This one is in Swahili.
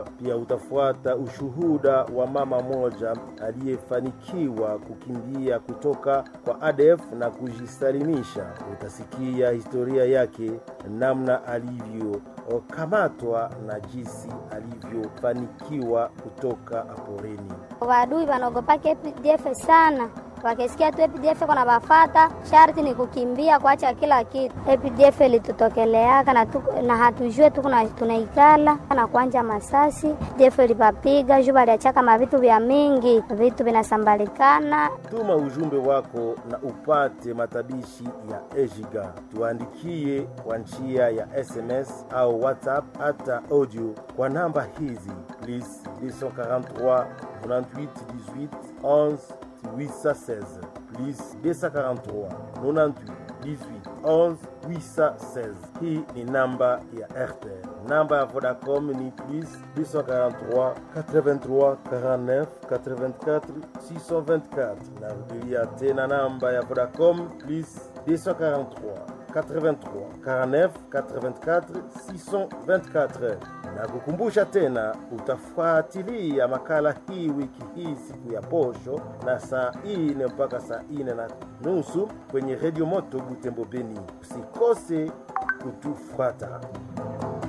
Pia utafuata ushuhuda wa mama moja aliyefanikiwa kukimbia kutoka kwa ADF na kujisalimisha. Utasikia historia yake, namna alivyokamatwa na jinsi alivyofanikiwa kutoka poreni. Wadui wanaogopaka APDF sana, wakisikia tu APDF kuna bafata, sharti ni kukimbia kuacha kila kitu. APDF ilitutokeleaka na, tu, na hatujue tu tunaikala na kuanja masasi APDF ilipapiga juu baliachaka mavitu vya mingi, vitu vinasambalikana. Tuma ujumbe wako na upate matabishi ya Ejiga, tuandikie kwa njia ya SMS au WhatsApp hata audio kwa namba hizi plus 243 98 18 11 816 plus 243 98 18 11 816. Hii ni namba ya RTL. Namba ya Vodacom ni plus 243 83 49 84 624. Narudilia tena namba ya Vodacom plus 243 83 49 84 624 na kukumbusha tena, utafuatilia makala hii wiki hii siku ya posho na saa ine mpaka saa ine na nusu kwenye redio moto Butembo Beni. Usikose kutufuata.